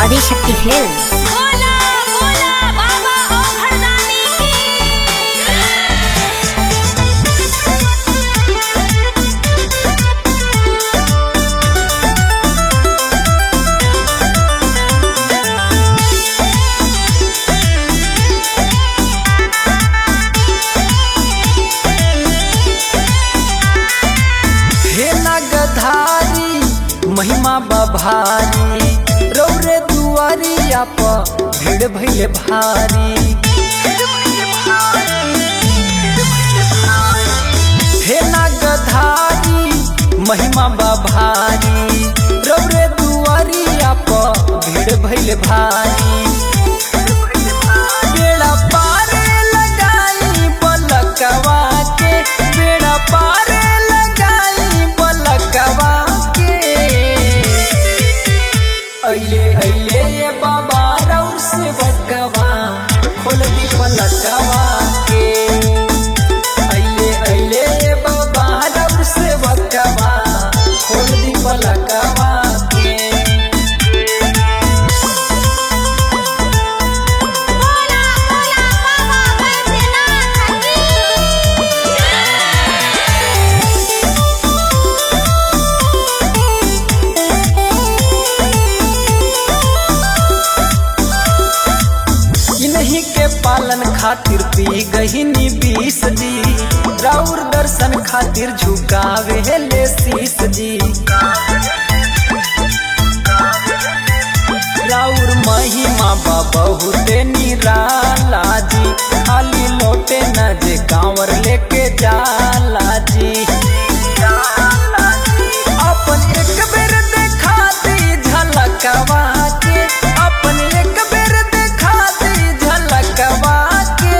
Adishakti films बोला बोला बाबा ओ घरदानी हे नगधारी महिमा बभारी रौरे दुआरिया प भीड़ भइले भारी हे नगधारी महिमा बभारी रौरे दुआरिया प भीड़ भइले भारी बेड़ा पार लगाई बलकवा के बेड़ा पार लगाई बलकवा के अइले अइले ये बाबा रउर से बकवा खोल दी पलकवा के अइले अइले ये बाबा रउर से बकवा खोल दी पलकवा के बोला बोला बाबा बैद्यनाथ इन्हीं के पालन खातिर पी गहिनी बीस जी राउर दर्शन खातिर झुकावे ले शीस जी राउर महिमा बा बहुते निराला जी खाली लोटे न जे कांवर लेके जाला जी अपन एक बेर देखा दी झलकवा के अपन एक बेर देखा दी झलकवा के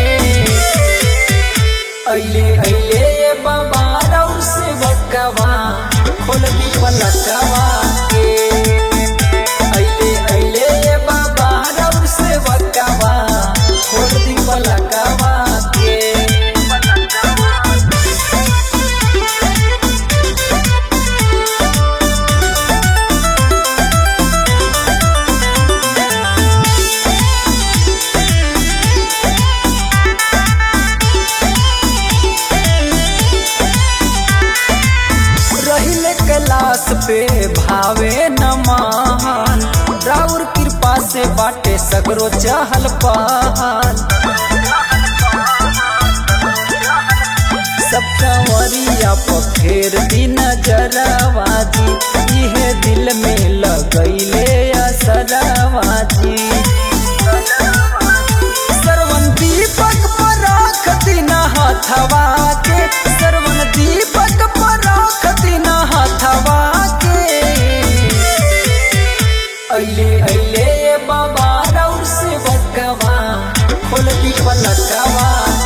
अइले अइले ये बाबा रउर से बकवा खोल दी पलकवा के अइले अइले ये बाबा रउर से बकवा खोल दी पलकवा के रहिले कैलाश पे भावे न मान राउर कृपा से बाटे सगरो चहल पहल सब कंवरिया पखेर दी नजरवाजी इहे दिल में लगैले असरवाजी सरवन दीपक पर राख दीना हथवा के सरवन दीपक पर राख दीना हथवा के अइले अइले ये बाबा रउर से बकवा खोल दी पलकवा